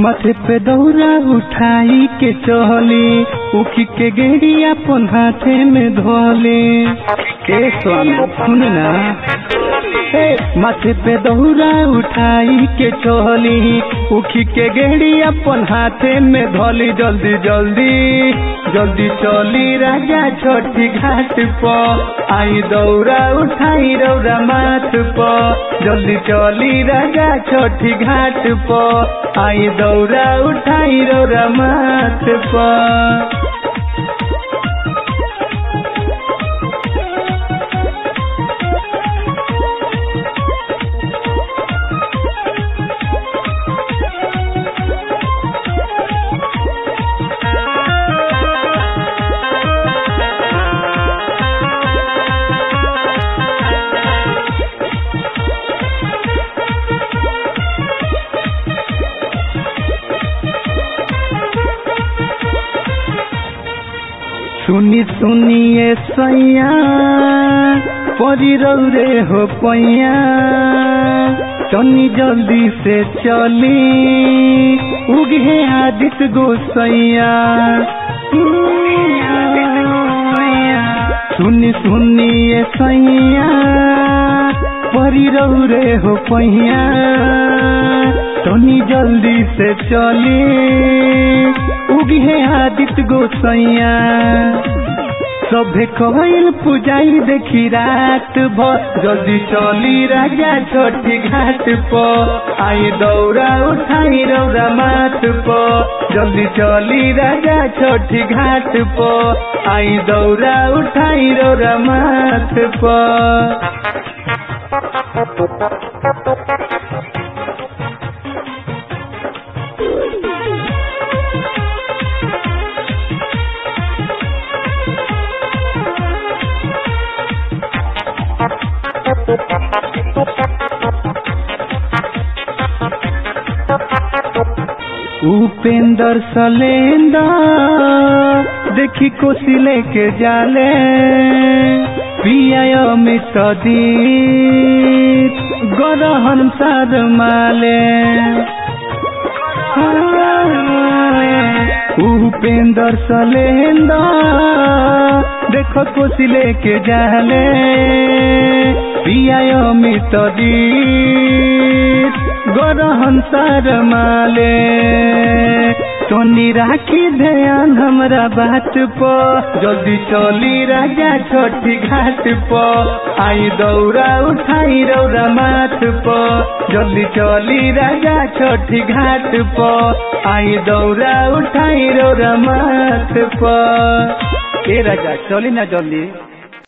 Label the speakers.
Speaker 1: माथे पे दौरा उठाई के चहली उखी के गेड़ी अपन हाथे में धोली ए स्वामी सुन ना ए, माथे पे दौरा उठाई के चहली उखी के गेड़ी अपन हाथे में धोली जल्दी जल्दी जल्दी चली राजा छोटी घाट पर आई दौरा उठाई रौरा माथ पर जल्दी चली राजा छोटी घाट पर आई दौरा उठाई रौरा माथ पर सुनी सुनिए सैया परी रौरे हो पैया तनी जल्दी से चली उगे आदित गोसैया सुनी सुनिए सैया परी रौरे हो पैया तनी जल्दी से चली उगे आदित गोसैया सभे कहल पुजाई देखी रात भर जल्दी चली राजा छोटी घाट पर आई दौरा उठाई रौरा माथ पर जल्दी चली राजा छोटी घाट पर आई दौरा उठाई रौरा माथ पर उपेंद्र सलेंदर देखी कोसी लेके जाले पिया अमित दीप गरहन सार माले उपेंद्र सलेंदर देखो कोसी लेके जाले पिया अमित दीप गरहन सार माले तोनी राखी ध्यान हमरा बात पर जल्दी चली राजा छोटी घाट पर आई दौरा उठाई रौरा माथ पर जल्दी चली राजा छोटी घाट पर आई दौरा उठाई रौरा माथ पर ए राजा चली ना जल्दी